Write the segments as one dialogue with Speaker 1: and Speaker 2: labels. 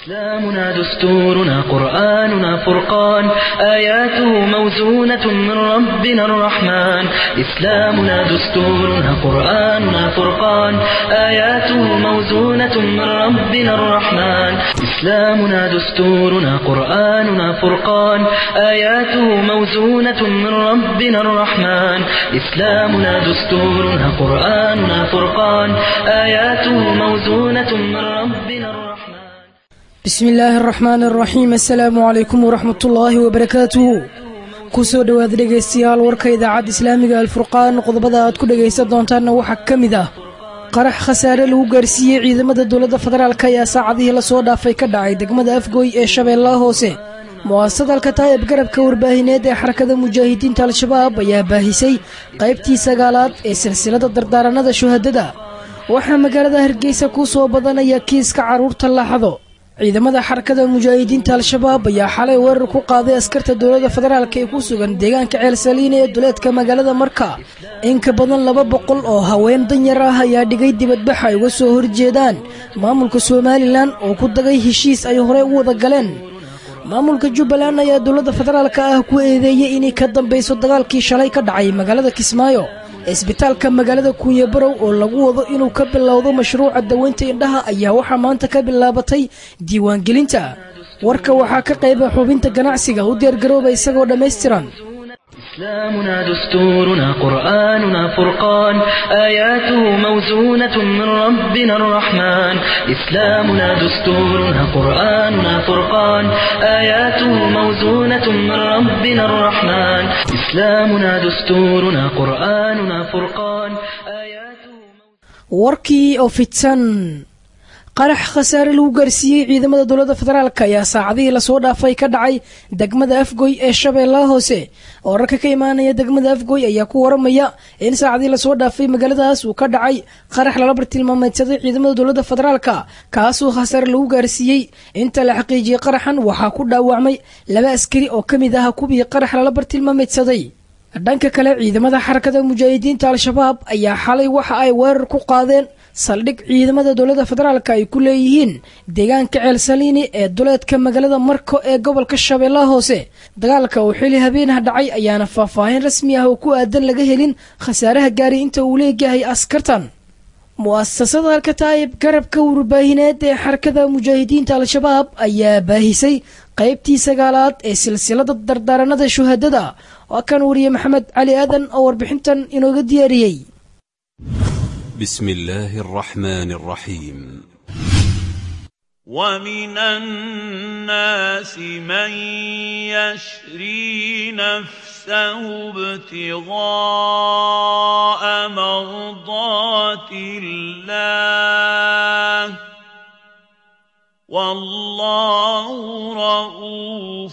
Speaker 1: إسلامنا دستورنا قرآننا فرقان آياته موزونة من ربنا الرحمن إسلامنا دستورنا قرآننا فرقان آياته موزونة من ربنا الرحمن إسلامنا دستورنا قرآننا فرقان آياته موزونة من ربنا الرحمن إسلامنا دستورنا قرآننا فرقان آياته موزونة من ربنا الرحمن
Speaker 2: bismi illaahi araxmaan araxiim assalaamu calaykum waraxmatullaahi wabarakaatuhu kusoo dhowaada dhegaystayaal warka idaacadda islaamiga alfurqaan qodobada aad ku dhegaysan doontaanna waxaa ka mid ah qarax khasaare lagu gaarsiiyey ciidamada dowladda federaalk ayaa saacadihii lasoo dhaafay ka dhacay degmada afgooy ee shabeellaha hoose mu'asasad alkataa'ib garabka warbaahineed ee xarakada mujaahidiinta al-shabaab ayaa baahisay qaybtii sagaalaad ee silsilada dardaaranada shuhadada waxaa magaalada hargeysa ku soo badanaya kiiska carruurta laaxado ciidamada xarakada mujaahidiinta al-shabaab ayaa xalay weerar ku qaaday askarta dowladda federaalk ee ku sugan deegaanka ceel saliine ee duleedka magaalada marka in ka badan laba boqol oo haween danyar ah ayaa dhigay dibadbax ay uga soo horjeedaan maamulka somalilan oo ku dagay heshiis ay horey u wada galeen maamulka jubbaland ayaa dowladda federaalk ah ku eedeeyey inay ka dambayso dagaalkii shalay ka dhacay magaalada kismaayo isbitaalka magaalada kuuyabarow oo lagu wado inuu ka bilowdo mashruuca daweynta indhaha ayaa waxaa maanta ka bilaabatay diiwaangelinta warka waxaa ka qayba xubinta ganacsiga u diyaargarooba isagoo dhammaystiran
Speaker 1: إسلامنا دستورنا قرآننا فرقان آياته موزونة من ربنا الرحمن إسلامنا دستورنا قرآننا فرقان آياته موزونة من ربنا الرحمن إسلامنا دستورنا قرآننا فرقان آياته
Speaker 2: warkii oo fidsan qarax khasaare lagu gaarsiiyey ciidamada dowladda federaalk ayaa saacadihii lasoo dhaafay ka dhacay degmada afgoy ee shabeellaha hoose wararka ka imaanaya degmada afgoy ayaa ku waramaya in saacadihii lasoo dhaafay magaaladaas uu ka dhacay qarax lala bartilmaameedsaday ciidamada dowladda federaalk kaasoo khasaare lagu gaarsiiyey inta la xaqiijiyey qaraxan waxaa ku dhaawacmay laba askari oo ka mid ah kuwii qarax lala bartilmaameedsaday dhanka kale ciidamada xarakada mujaahidiinta al-shabaab ayaa xalay waxa ay weerar ku qaadeen saldhig ciidamada dowladda federaalk ay ku leeyihiin deegaanka ceel saliini ee duleedka magaalada marko ee gobolka shabeellaha hoose dagaalka uu xili habeenah dhacay ayaana faahfaahin rasmi ah oo ku aadan laga helin khasaaraha gaari inta uu leeyahay askartan mu'asasada alkataa'ib garabka warbaahineed ee xarakada mujaahidiinta al-shabaab ayaa baahisay qaybtii sagaalaad ee silsilada dardaaranada shuhadada waa kan wariye maxamed cali aadan oo warbixintan inooga diyaariyey
Speaker 3: بسم الله الرحمن الرحيم
Speaker 4: ومن الناس من يشري نفسه ابتغاء مرضات الله والله رؤوف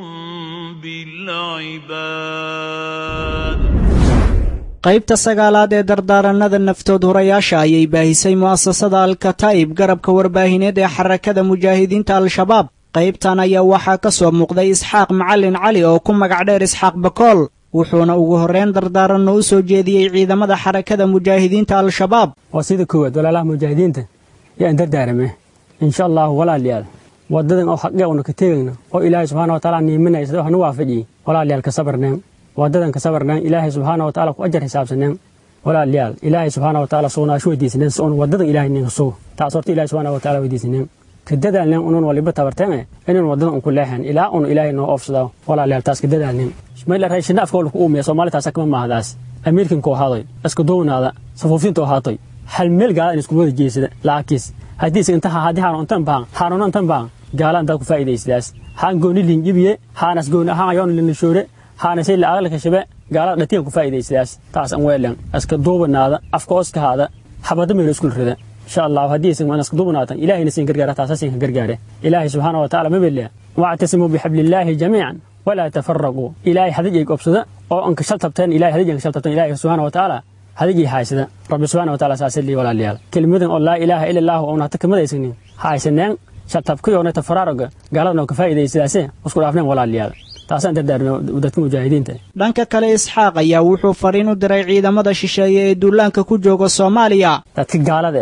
Speaker 4: بالعباد
Speaker 5: qaybta sagaalaad ee dardaaranada naftood horayaasha ayay baahisay mu'asasada alkataa'ib garabka warbaahineed ee xarakada mujaahidiinta al-shabaab qaybtan ayaa waxaa ka soo muuqday isxaaq macalin cali oo ku magac dheer isxaaq bakool wuxuuna ugu horreyn dardaaranno u soo jeediyey ciidamada xarakada mujaahidiinta al-shabaab
Speaker 6: waa sida koowaad walaalaha mujaahidiinta yaan dardaarame insha allahu walaalayaal wadadan oo xaqee una ka tegayno oo ilaahay subxaana wa taala niiminaya sida wax nu waafajiyey walaalayaal ka sabarneen wadadan ka sabarneen ilaahay subxaana wa taala ku ajar xisaabsaneen walaalayaal ilaahay subxaana wa taala sugnaasho weydiisaneen si un wadadan ilaahay ninka sugo taas horta ilaahay subxaana wa taala weydiisaneen ka dadaalneen unun waliba tabarteene inun wadadan un ku leexeen ilaa un ilaahay noo oofsado walaalayaal taas ka dadaalneen mayla raashina afka wala ku uumiya soomaali taasa kama maahdaas amiirkinkoo haadoy iska downaada safuufinta oo haatoy hal meel gaala in isku wada jeesada laakiis haddiise intaha haddii haanu intan baan haanuna intan baan gaala intaad ku faa'iidaysidaas haan gooni linjibiye haanas gooni ahaan ayoon linishoore haanasay la aqalka shabe gaalada dhatiyan ku faa'iidaysidaas taas an weelan iska duubanaada afka oskahaada xabada meelo iskul rida insha allahu haddii isan iska duubanaatan ilaahayna siin gargaara taasasin ka gargaare ilaahay subxaana wa tacaala mabelea wactasimuu bixablillaahi jamiican walaa tafaraquu ilaahay hadij ay gobsada oo anka shal tabteen ilahay hadij anka shal tabteen ilaahay subxaana wa tacaala hadij ay haysada rabbi subxaana wa tacaala saasay lii walaalayaal kelmadan oo laa ilaaha ila allaahu oona hata kamadaysanin haysaneen shaltabkiyoona tafaraaroga gaaladana oo ka faa'iidaysadaase isku dhaafneen walaalayaal taasaan dardaarmay dadka mujaahidiinta
Speaker 5: dhanka kale isxaaq ayaa wuxuu fariin u diray ciidamada shisheeye ee duulaanka ku jooga soomaaliya
Speaker 6: dadka gaalada eh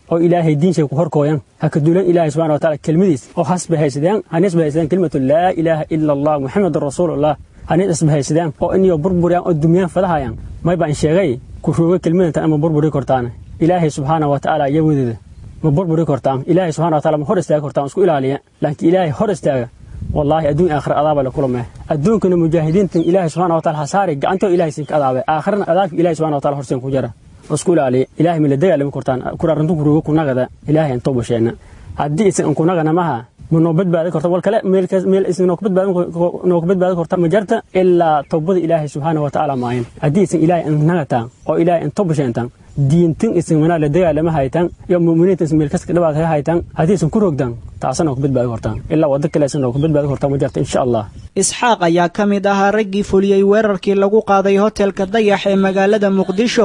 Speaker 6: oo ilaahay diinshay ku horkooyan ha ka duulan ilaahay subxana wataala kelmadiis oo has bahaysadeen hanis bahaysadeen kelimatu laa ilaaha ila allah muxamedun rasuulullah hanis isbahaysadeen oo inyo burburiyaan oo dumiyaan fadahayaan may baan sheegay ku rooga kelmadantan ama burburi kortaan ilaahay subxaana watacaala iyawadeeda ma burburi kortaan ilaahay subxana wataala ma hor istaagi kortaan isku ilaaliya laakiin ilaahay hor istaaga wallaahi adduun aakhira adaaba la kulmee adduunkana mujaahidiintan ilaahay subxana wataala ha saari gacantoo ilaahay sinka adaabe aakhirana adaabka ilaahay subxana wataala horsen ku jira isku ilaaliya ilaahay mila dagaalami kortaan kuraarantu kuruga kunagada ilaahay aan toobasheena haddii isan an kunagana maha ma noo badbaadi korta wal kale meel isan noo badbaadi korta ma jarta ilaa towbada ilaahay subxaana watacaala maayan haddii isan ilaahay an nagataan oo ilaahay an toobasheentaan diintin isan manaa la dagaalama haytaan iyo mu'miniinta isan meel kaska dhabaad ka haytaan haddii isan ku rogdaan taasa noo ka badbaadi kortaan ilaa waddo kale isan noo ka badbaadi kortaan ma jarta insha allah
Speaker 5: isxaaq ayaa ka mid ahaa raggii fuliyey weerarkii lagu qaaday hotelka dayax ee magaalada muqdisho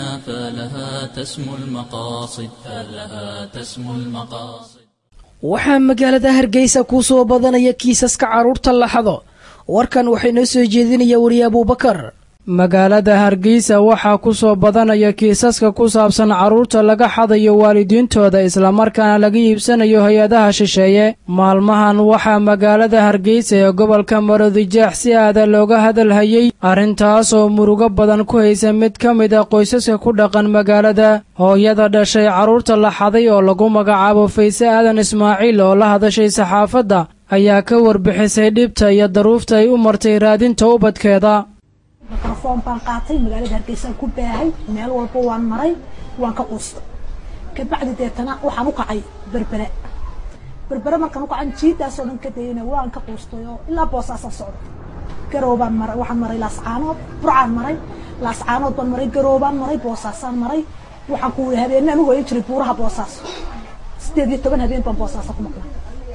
Speaker 2: waxaa magaalada hargeysa kuu soo badanaya kiisaska carruurta laxado warkan waxay noo soo jeedinaya weriye abuubakar magaalada hargeysa waxaa ku soo badanaya kiisaska ku saabsan carruurta laga xadayo waalidiintooda islamarkaana laga iibsanayo hay-adaha shisheeye maalmahan waxaa magaalada hargeysa ee gobolka maroodijeex si aada looga hadalhayey arrintaasoo murugo badan ku haysa mid ka mid a qoysaska ku dhaqan magaalada hooyada dhashay carruurta la xaday oo lagu magacaabo fayse aadan ismaaciil oo la hadashay saxaafadda ayaa ka warbixisay dhibta iyo daruufta ay u martay raadinta ubadkeeda
Speaker 7: mikrofoon baan qaatay magaalada hargeysaan ku baahay meel walba waan maray waan ka quustay kabacdi deetana waxaan u kacay berbere berbere markaan u kacan jiidaasoo dhan ka dayana waan ka quustay oo ilaa boosaasaan socda garoobaan maray waxaan maray laascaanood burcaan maray laascaanood baan maray garoobaan maray boosaasaan maray waxaan ku wuri habeenaan u hoyan jiray buuraha boosaaso sideed iyo toban habeen baan boosaasa ku maqnay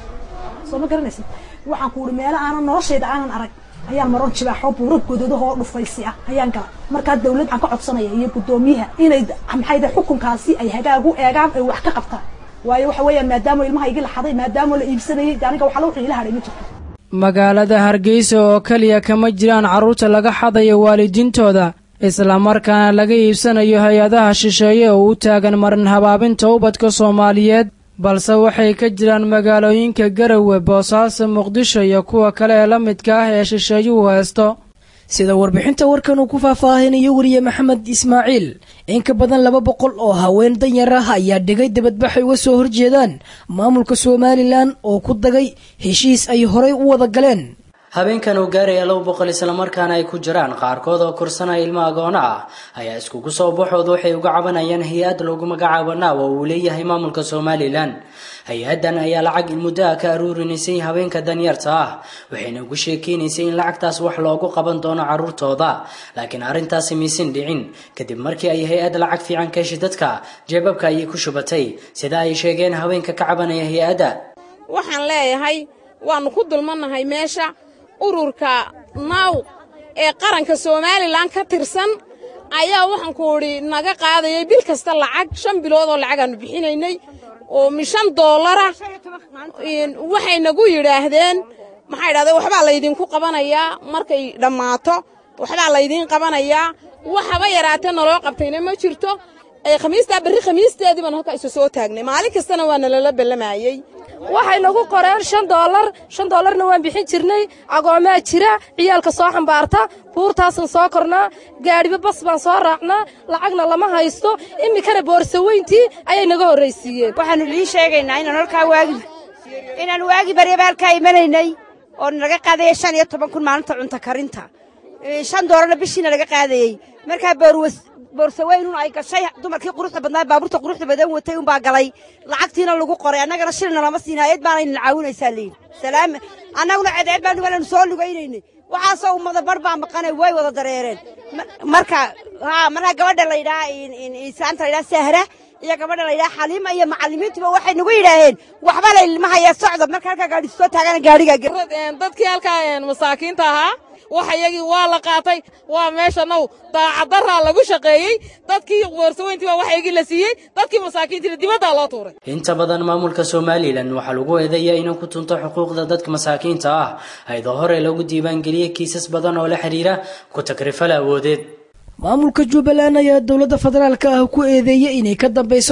Speaker 7: soo ma garanaysid waxaan ku wuri meelo aanan noloshayda aanan arag ayaan maron jibaaxo buuro godadahoo dhufaysi ah ayaan gala markaa dawlad aan ka codsanaya iyo guddoomiyaha inay maxayda xukunkaasi ay hagaag u eegaan ay wax ka qabtaan waayo waxa weeyaan maadaama ilmaha igi la xaday maadaama la iibsanayay de aniga waxala wuxuu ila hadhay ma jirto
Speaker 2: magaalada hargeysa oo keliya kama jiraan carruurta laga xadayo waalidiintooda islamarkaana laga iibsanayo hay-adaha shisheeye oo u taagan marin habaabinta ubadka soomaaliyeed balse waxay ka jiraan magaalooyinka garowe boosaaso muqdisho iyo kuwa kale ee la midka ah ee shisheeyuhu haysto sida warbixinta warkan uu ku faahfaahinayo weriye maxamed ismaaciil in ka badan laba boqol oo haween danyar ah ayaa dhigay dibadbaxay uga soo horjeedaan maamulka somalilan oo ku dagay heshiis ay horay u wada galeen
Speaker 8: habeenkan uu gaaraya laba boqol islamarkaana ay ku jiraan qaarkood oo korsanaya ilmo agoona ah ayaa iskugu soo baxooda waxay uga cabanayaan hay-ad lagu magacaabo naaw oo uu leeyahay maamulka somalilan hay-addan ayaa lacag in muddo ah ka aruurinaysay habeenka danyarta ah waxayna ugu sheekeynaysay in lacagtaas wax loogu qaban doono carruurtooda laakiin arrintaasi maysan dhicin kadib markii ay hay-ad lacag fiican ka heshay dadka jeebabka ayay ku shubatay sida ay sheegeen haweenka ka cabanaya hay-adda
Speaker 9: waxaan leeyahay waannu ku dulmannahay meesha ururka naaw ee qaranka somalilan ka tirsan ayaa waxaan ku idhi naga qaadayay bil kasta lacag shan bilood oo lacagaannu bixinaynay oo mishan doolara waxay nagu yidhaahdeen maxay idhahdeen waxbaa laydinku qabanayaa markay dhammaato waxbaa laydiin qabanayaa waxaba yaraatee naloo qabtayna ma jirto khamiistaa berri khamiisteedii baan halkaa isu soo taagnay maalin kastana waa nalala ballamayey
Speaker 10: waxay nagu qoreen shan doolar shan doolarna waan bixin jirnay agoomaa jira ciyaalka soo xambaarta buurtaasaan soo kornaa gaadhiba bas baan soo raacnaa lacagna lama haysto iminkana boorsaweyntii ayay naga horraysiiyeen
Speaker 11: waxaannu idiin sheegaynaa inaan halkaa waagi inaan waagi baryaba halkaa imanaynay oo naga qaadaya shan iyo toban kun maalinta cunto karinta shan doolarna bishiina laga qaadayey markaa boorwas boorsaweynun ay gashay dumarkii quruxda badnaa baabuurta quruxda badan watay unbaa galay lacagtiina lagu qoray annagana shilina lama siin hayad baanayna caawinaysaa leeyihi salaam annaguna cedeed baanu waananu soo lugaynaynay waxaasoo ummada bar baa maqanay way wada dareereen marka haa markaa gabadha la yidhaha islaanta la yidhaha sahra iyo gabadha la yidhaha xaliima iyo macallimiintuba waxay nagu yidhaaheen waxba la ilmahaya socda marka halkaa gaadhi soo taagana gaadhiga
Speaker 9: dadkii halkaa masaakiinta ahaa wax iyagii waa la qaatay waa meesha now daacaddaraa lagu shaqeeyey dadkii boorsaweyntii baa wax iyagii la siiyey dadkii masaakiintiina dibaddaa loo tuuray
Speaker 8: inta badan maamulka somalilan waxaa lagu eedeeyaa inuu ku tunto xuquuqda dadka masaakiinta ah ayadoo hore lagu diiwaangeliyey kiisas badan oo la xidhiira ku takrifal awoodeed
Speaker 2: maamulka jubbaland ayaa dowladda federaalka ah ku eedeeyey inay ka dambayso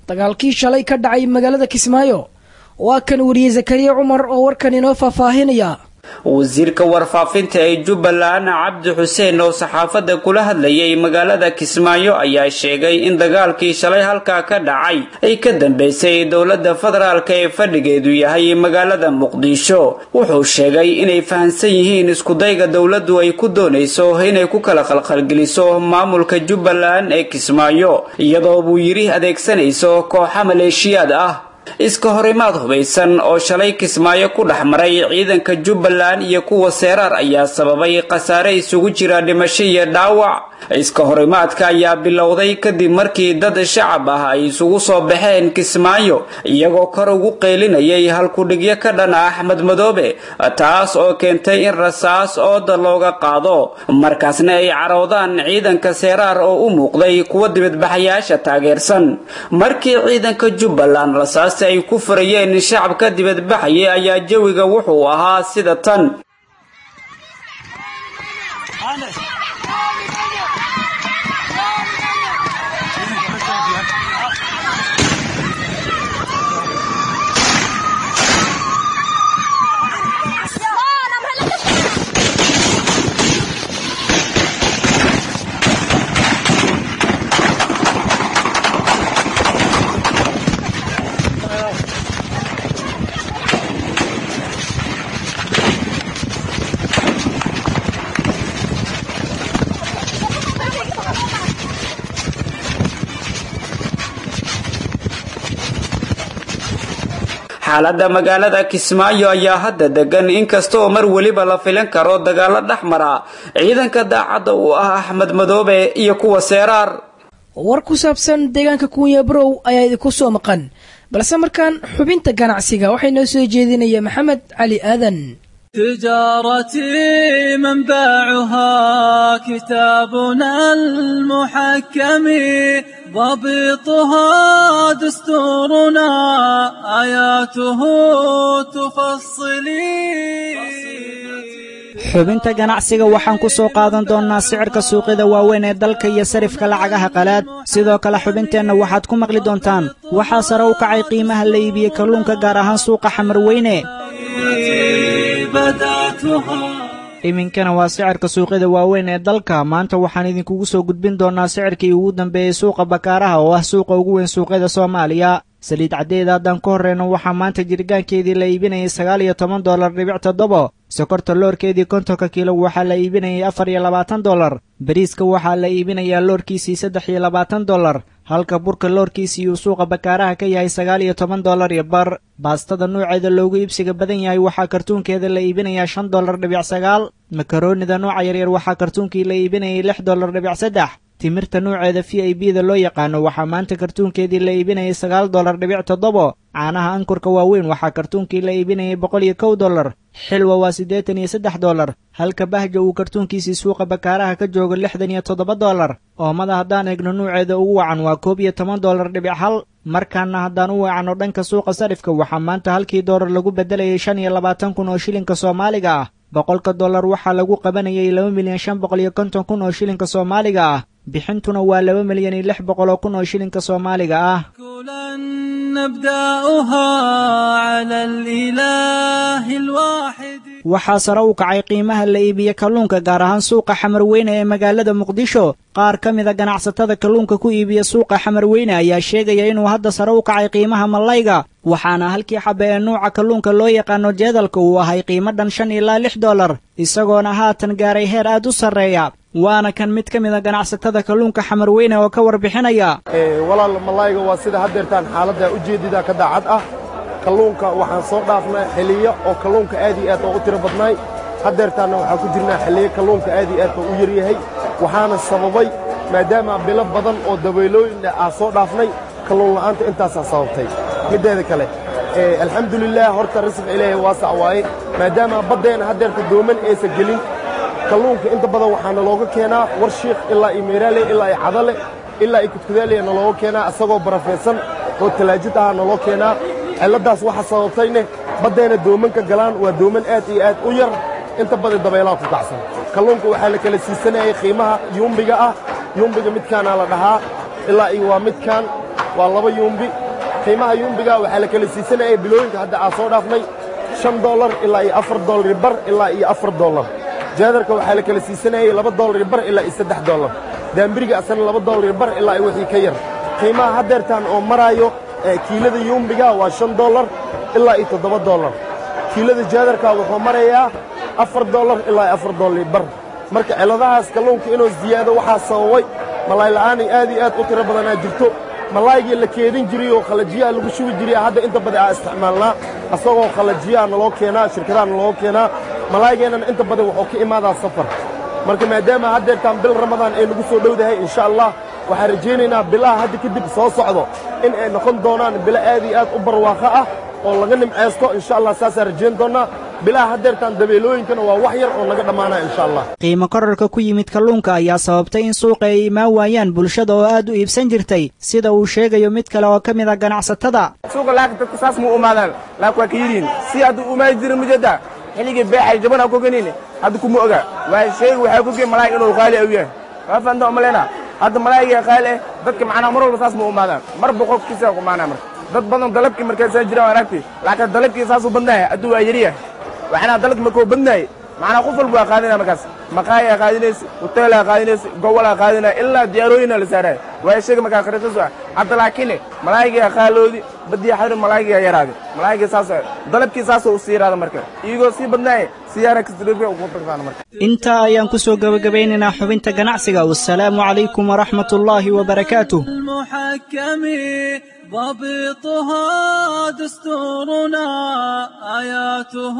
Speaker 2: dagaalkii shalay ka dhacay magaalada kismaayo waa kan wariye zakariya cumar oo warkan inoo faahfaahinaya
Speaker 12: wasiirka warfaafinta ee jubbaland cabdi xuseen oo saxaafadda kula hadlayay magaalada kismaayo ayaa sheegay in dagaalkii shalay halkaa ka dhacay ay ka dambeysay dowladda federaalk ee fadhigeedu yahay magaalada muqdisho wuxuu sheegay inay fahamsan yihiin iskudayga dowladdu ay ku doonayso inay ku kala qalqalgeliso maamulka jubbaland ee kismaayo iyadoo buu yidhi adeegsanayso kooxa maleeshiyaad ah iska horimaad hubaysan oo shalay kismaayo ku dhex maray ciidanka jubbaland iyo kuwa seeraar ayaa sababay khasaare isugu jira dhimasho iyo dhaawac iska horimaadka ayaa bilowday kadib markii dad shacab ah ay isugu soo baxeen kismaayo iyagoo kor ugu qeylinayay halkudhigyo ka dhan ah axmed madoobe taas oo keentay in rasaas ooda looga qaado markaasna ay caroodaan ciidanka seeraar oo u muuqday kuwa dibadbaxayaasha taageersan markii ciidanka jubbaland rasaas ay ku furayeen shacabka dibadbaxaya ayaa jawiga wuxuu ahaa sida tan xaaladda magaalada kismaayo ayaa hadda degan inkastaoo mar weliba la filan karo dagaalo dhex mara ciidanka daacadda uu ah axmed madoobe iyo kuwa seeraar
Speaker 2: war ku saabsan deegaanka kuunya barow ayaa idinku soo maqan balse markaan xubinta ganacsiga waxay noo soo jeedinaya maxamed cali aadan
Speaker 13: تجارتي منبعها كتابنا المحكم ضبطها دستورنا آياته تفصلي
Speaker 5: xubinta ganacsiga waxaan ku soo qaadan doonnaa sicirka suuqyada waaweyn ee dalka iyo sarifka lacagaha qalaad sidoo kale xubinteenna waxaad ku maqli doontaan waxaa sare u kacay qiimaha la iibiye kalluunka gaar ahaan suuqa xamarweyne iminkana waa sicirka suuqyada waaweyn ee dalka maanta waxaan idinkugu soo gudbin doonnaa sicirkii ugu dambeeyey suuqa bakaaraha oo ah suuqa ugu weyn suuqyada soomaaliya saliid caddeeda haddaan ka horreyno waxaa maanta jirgaankeedii la iibinayay sagaal iyo toban dollar dhibic toddobo sokorta loorkeedii kontonka kiilo waxaa la iibinayay afar iyo labaatan dollar bariiska waxaa la iibinayaa loorkiisii saddex iyo labaatan dollar halka burka loorkiisii uu suuqa bakaaraha ka yahay sagaal iyo toban dollar iyo bar baastada nuuceeda loogu iibsiga badan yahay waxaa kartuunkeeda la iibinayaa shan dollar dhibic sagaal makaroonida nooca yaryar waxaa kartuunkii la iibinayay lix dollar dhibic saddex timirta nuuceeda v i b da loo yaqaano waxaa maanta kartuunkeedii la iibinayay sagaal dollar dhibic toddobo caanaha ankurka waaweyn waxaa kartuunkii la iibinayay boqol iyo kow dollar xilwa waa siddeetan iyo saddex dollar halka bahja uu kartuunkiisii suuqa bakaaraha ka joogo lixdan iyo toddoba dollar oomada haddaan eegno nuuceeda ugu wacan waa koob iyo toban dollar dhibic hal markaana haddaan u weecanno dhanka suuqa sarifka waxaa maanta halkii doolar lagu beddelayay shan iyo labaatan kun oo shilinka soomaaliga ah boqolka dollar waxaa lagu qabanayay laba milyan shan boqol iyo konton kun oo shilinka soomaaliga ah bixintuna waa laba milyan iyo lix boqol oo kun oo shilinka soomaaliga ah waxaa sare u kacay qiimaha la iibiye kalluunka gaar ahaan suuqa xamarweyne ee magaalada muqdisho qaar ka mida ganacsatada kalluunka ku iibiya suuqa xamarweyne ayaa sheegaya inuu hadda sare u kacay qiimaha mallayga waxaana halkii xabe ee nuuca kalluunka loo yaqaano jeedalka uu ahay qiimo dhan shan ilaa lix dollar isagoona haatan gaaray heer aad u sarreeya waana kan mid ka mida ganacsatada kalluunka xamarweyne oo ka warbixinaya
Speaker 14: walaal mallayga waa sida haddeertaan xaaladda ujeedida ka daacad ah kalluunka waxaan soo dhaafnay xiliyo oo kalluunka aad iyo aad oo u tiro badnaay haddeertaanna waxaan ku jirnaa xiliyo kalluunka aad iyo aad oo u yaryahay waxaana sababay maadaama bilo badan oo dabaylooyin aan soo dhaafnay kalluun la'aanta intaasaa sababtay middeeda kale alxamdulilaah horta risqa ilaahay waasac waaye maadaama baddeenna haddeerta dooman aysan gelin kalluunka inta badan waxaana looga keenaa war shiikh ilaa iyo meeraale ilaa iyo cadale ilaa iyo kudkudaaliya nalooga keenaa isagoo barafaysan oo talaajid aha naloo keenaa cilladdaas waxa sababtayne baddeenna doomanka galaan waa dooman aad iyo aad u yar inta badan dabaylaha ku kacsan kalluunka waxaa la kala siisanayay qiimaha yuumbiga ah yuumbiga midkaanaa la dhahaa ilaa iyo waa midkaan waa laba yuumbi qiimaha yuumbiga waxaa la kala siisanayay bilooyinka hadda aan soo dhaafnay shan dollar ilaa iyo afar dollar bar ilaa iyo afar dollar jaadarka waxaa la kala siisanayay laba dollar bar ilaa iyo saddex dollar daambiriga asana laba dollar bar ilaa iyo wixii ka yar qiimaha haddeertaan oo maraayo kiilada yuumbiga waa shan dollar ilaa iyo toddoba dollar kiilada jaadarka wuxuu marayaa afar dollar ilaa iyo afar dollar bar marka ciladahaas kalluunka inuu ziyaado waxaa sababay malaay la'aanay aad iyo aad u tiro badanaa jirto malaaygii la keedin jiray oo khalajiyaha lagu shubi jiray hadda inta badan aa isticmaalnaa asagoo khalajiyaha naloo keenaa shirkadaha naloo keenaa malaaygeennan inta badan wuxuu ka imaadaa safar marka maadaama haddeertaan bil ramadaan ay nagu soo dhowdahay insha allah waxaan rajaynaynaa bilaha hadda kadib soo socdo in ay noqon doonaan bilo aad iyo aad u barwaaqo ah oo laga nimcaysto insha allah saasaan rajayn doonnaa bilaha haddeertaan dabeelooyinkana waa wax yar oo naga dhammaanaa insha allah
Speaker 5: qiimo korarka ku yimid kalluunka ayaa sababtay in suuqa ay imaan waayaan bulshada oo aad u iibsan jirtay sida uu sheegayo mid kale oo ka mid a ganacsatada
Speaker 15: suuqa laakiin dadka saas ma u imaadaan laakiin waa ka yidhiin si hadda u imaadi jirin mujada xilligii beexay jaban aan ku ganin hadda kuma oga waa sheegi waxaa ku geen malaay inuu qaali aw yahay waa fahamta umaleyna hadda malaayiga qaali eh dadka macnaa mar walba saas ma u imaadaan mar boqolkiisa ku imaanaa marka dad badan dalabkii markaasaa jiraan waan aragtay laakiin dalabkii saasuu badnahay hadduu waa yariyahay waxnaa dalabki markuu badnahay macnaa qof walba waa qaadinaya markaas maqaayaa qaadinaysa hoteelaa qaadinaysa gowalaa qaadinaya ilaa diyaarooyinaa la saaraya waa sheega markaa khariisasu ah hadda laakiin malaayigaa qaaloodi badiya xadri malaayigaa yaraaday malaayigii saas dalabkii saasoo usii yaraada marka iyagoo sii badnaaya siyaara kasdariga ugu tagtaan marka
Speaker 5: intaa ayaan ku soo gebagabeynaynaa xubinta ganacsiga wasalaamu calaykum waraxmat ullaahi wabarakaatuh
Speaker 13: المحكم ضبطها دستورنا آياته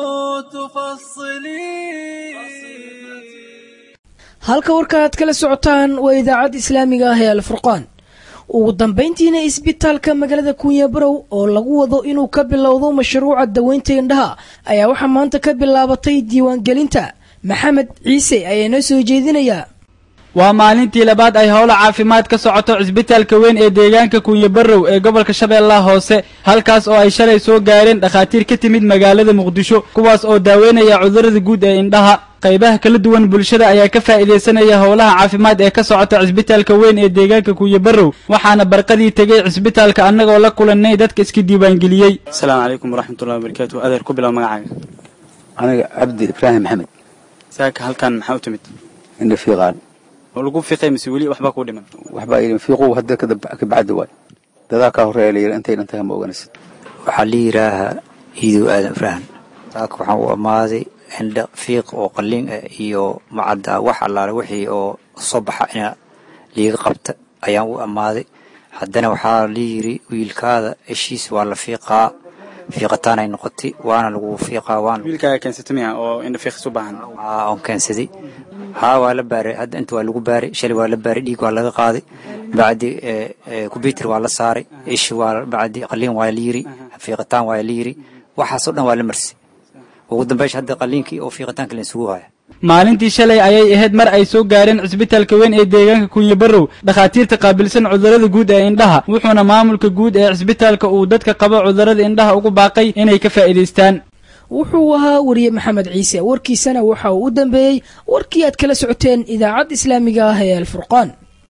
Speaker 13: تفصلي
Speaker 2: halka warka aad kala socotaan waa idaacadda islaamiga ah ee alfurqaan ugu dambayntiina isbitaalka magaalada kunyabarow oo lagu wado inuu ka bilowdo mashruuca daweynta indhaha ayaa waxaa maanta ka bilaabatay diiwaangelinta maxamed ciise ayaa noo soo jeedinayaa
Speaker 16: waa maalintii labaad ay howla caafimaad ka socoto cisbitaalka weyn ee deegaanka kunyabarow ee gobolka shabeellaha hoose halkaas oo ay shalay soo gaareen dhakhaatiir ka timid magaalada muqdisho kuwaas oo daaweynaya cudurrada guud ee indhaha qaybaha kala duwan bulshada ayaa ka faa'iidaysanaya howlaha caafimaad ee ka socota cisbitaalka weyn ee deegaanka kunyabarow waxaana barqadii tegey cisbitaalka annagoo la kulannay dadka iska diiwaangeliyey
Speaker 17: asalaamu calaykum waraxmatullahi wabarakaatu adeer ku bilow magacaaga
Speaker 18: aniga cabdi ibraahim maxamed
Speaker 17: saaka halkan maxaa u timid
Speaker 18: indha fiiqaan
Speaker 17: oo lagu fiiqay mise weli waxbaa kuu dhiman
Speaker 18: waxbaa idin fiiqow hadda ka bacdi waay dadaa kaa horreeya la yidhi intay dhantahay ma oganaysid
Speaker 19: waxaa la yidhaahaa iidow aadan ibraahim saaka waxaan u ammaaday indha fiiq oo qalliin ah iyo macadda wax allaale wixii oo soo baxa ina liiga qabta ayaan u ammaaday haddana waxaa la yidhi wiilkaada heshiis waa la fiiqaa fiiqataanay noqotay waana lagu fiiqaa waana
Speaker 17: wiilkaaga keensata miya oo indha fiiqis u baahan
Speaker 19: aa oon keensaday haa waa la baaray hadda inta waa lagu baaray shalay waa la baaray dhiig waa laga qaaday bacdi combyuter waa la saaray ishi waa bacdi qalliin waa la yiri fiiqitaan waa la yiri waxaasoo dhan waa la marsay ugu dambeysha hadda qalliinkii oo fiiqitaanka la isugu haya
Speaker 16: maalintii shalay ayay ahayd mar ay soo gaareen cisbitaalka weyn ee deegaanka kunyabarow dhakhaatiirta qaabilsan cudurrada guud ee indhaha wuxuuna maamulka guud ee cisbitaalka uu dadka qaba cudurrada indhaha ugu baaqay inay ka faa'iidaystaan
Speaker 2: wuxuu ahaa wariye maxamed ciise warkiisana waxa uu u dambeeyey warkii aad kala socoteen idaacadda islaamiga ah ee alfurqaan